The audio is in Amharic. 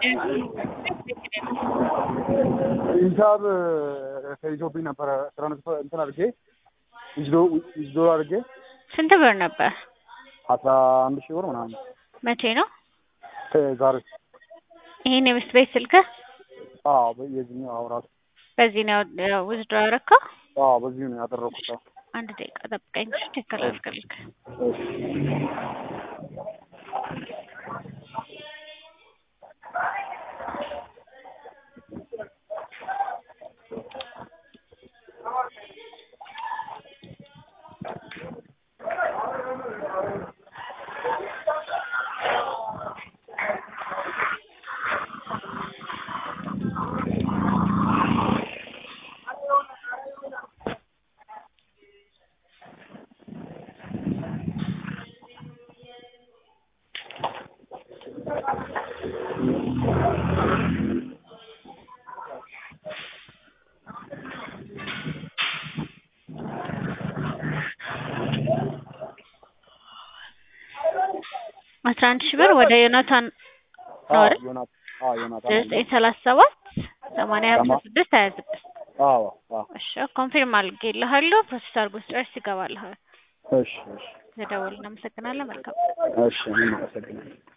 ሂሳብ ተይዞብኝ ነበረ ትራንስፈር እንትን አድርጌ ዊዝዶ ዊዝዶ አድርጌ ስንት ብር ነበር? አስራ አንድ ሺህ ብር ምናምን መቼ ነው? ዛሬ ይሄን የምስት ቤት ስልክህ አዎ የዚህኛው አዎ ራሱ በዚህ ነው ውዝዶ ያደረከው? አዎ በዚሁ ነው ያደረኩት። አዎ አንድ ደቂቃ ጠብቀኝ እሺ፣ ቼክ ላድርግልህ። አስራ አንድ ሺህ ብር ወደ ዮናታን ነው አይደል? ዮናት አዎ ዮናታን ዘጠኝ ሰላሳ ሰባት ሰማንያ ሀምሳ ስድስት ሀያ ስድስት አዎ አዎ እሺ ኮንፊርም አድርጌልሃለሁ። ፕሮሰስ አድርጎ ስጨርስ ይገባልሃል። እሺ እሺ ለደወል እናመሰግናለን። መልካም እሺ እኔም አመሰግናለሁ።